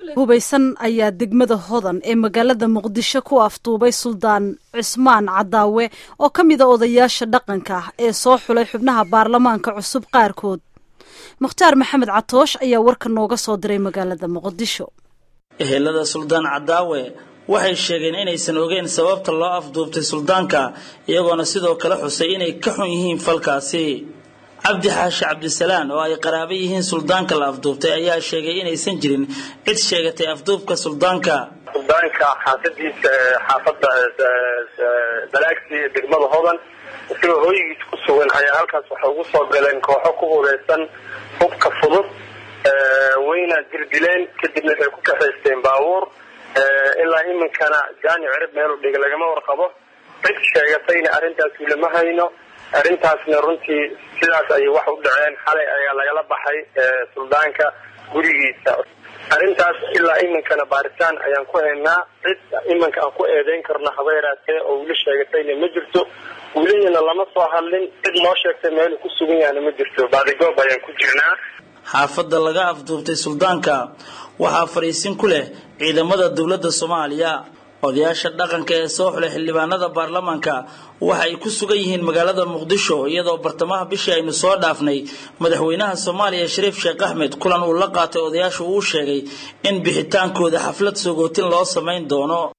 hubaysan ayaa degmada hodan ee magaalada muqdisho ku afduubay suldaan cismaan cadaawe oo ka mid a odayaasha dhaqanka ah ee soo xulay xubnaha baarlamaanka cusub qaarkood mukhtaar maxamed catoosh ayaa warka nooga soo diray magaalada muqdisho ehelada suldaan cadaawe waxay sheegeen inaysan ogeyn sababta loo afduubtay suldaanka iyagoona sidoo kale xusay inay ka xun yihiin falkaasi cabdi xaashi cabdisalaan oo ay qaraabo yihiin suldaanka la afduubtay ayaa sheegay inaysan jirin cid sheegatay afduubka suldaanka suldaanka xaafadiisa xaafada balaagsi degmada hodan isagoo hooyigiis ku sugan ayaa halkaas waxay ugu soo galeen kooxo ku hureysan hubka fudud wayna dirdileen kadibna waxay ku kaxaysteen baabuur ilaa iminkana jaani cirib meelu dhiga lagama warqabo cid sheegatayna arrintaasi lama hayno arrintaasna runtii sidaas ayay wax u dhaceen xalay ayaa lagala baxay suldaanka gurigiisa arrintaas ilaa iminkana baaritaan ayaan ku haynaa cid iminka aan ku eedeyn karno haba yaraatee oo wili sheegatayna ma jirto wilihiina lama soo hadlin cid noo sheegtay meelu ku sugan yahana ma jirto baadigoob ayaan ku jirnaa xaafadda laga afduubtay suldaanka waxaa fadhiisin ku leh ciidamada dowladda soomaaliya odayaasha dhaqanka ee soo xulay xildhibaanada baarlamaanka waxa ay ku sugan yihiin magaalada muqdisho iyadoo bartamaha bishii aynu soo dhaafnay madaxweynaha soomaaliya shariif sheekh axmed kulan uu la qaatay odayaashu uu sheegay in bixitaankooda xaflad sogootin loo samayn doono